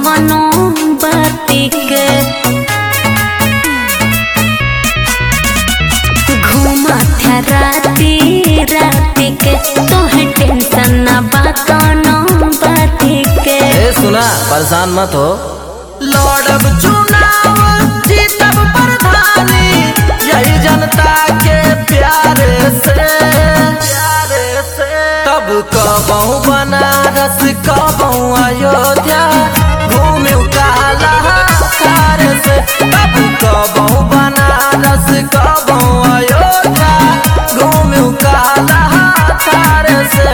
कवनो बाती के घूमत राती राती के तोहे टेंशन ना बा कवनो बाती के ए सुना परेशान मत हो लड़ब चुनाव जीतब प्रधानी यही जनता के प्यारे से प्यारे से तब कबहू बनारस कबहू अयोध्या घूमे काला सारे से तब कबहू बनारस कबहू अयोध्या घूमे काला सारे से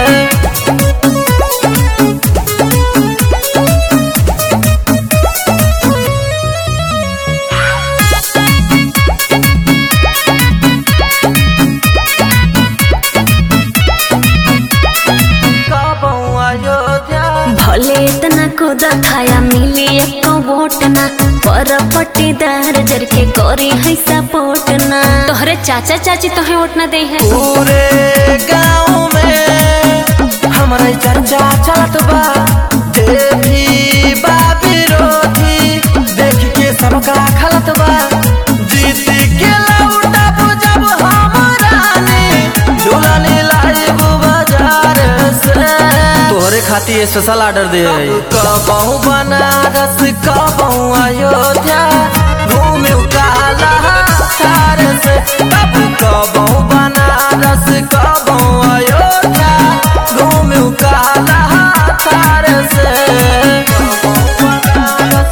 कबहू अयोध्या भले इतना खुद खाया मिली एको वोट ना पर पट्टीदार जर के करी है सपोर्ट ना तोहरे चाचा चाची तोहे वोट ना दे है पूरे गांव में हमारे चर्चा चलत बा जे भी बा विरोधी देख के सबका खलत बा जीत के लौटब जब हमरा ने दुल्हन लाइब बाजार से तोहरे खातिर स्पेशल ऑर्डर दे कबहू बनारस कबहू अयोध्या घूमे काला सारे से तब कबहू बनारस कबहू अयोध्या घूमे काला सारे से कबहू बनारस,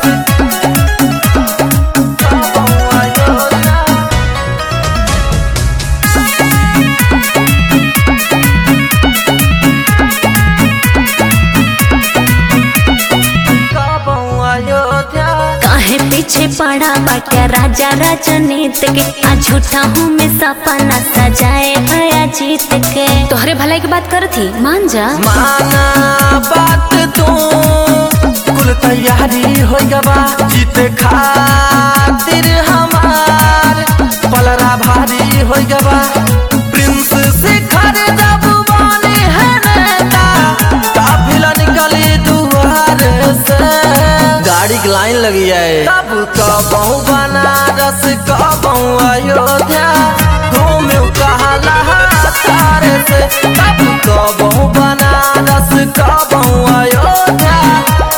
कबहू अयोध्या कबहू अयोध्या काहे पीछे पड़ा बाटे राजा राजनीत के आ झूठा हूँ मैं सपना सजाए आया जीत के तोहरे भलाई की बात कर थी मान जा माना बात तू कुल तैयारी हो गवा जीते खातिर हमार पलरा भारी हो गवा प्रिंस शिखर जब बने है नेता काफिला निकली दुआर से गाड़ी की लाइन लगी है तब कबहू बनारस कबहू अयोध्या घूमे कहला सारे से तब कबहू बनारस कबहू अयोध्या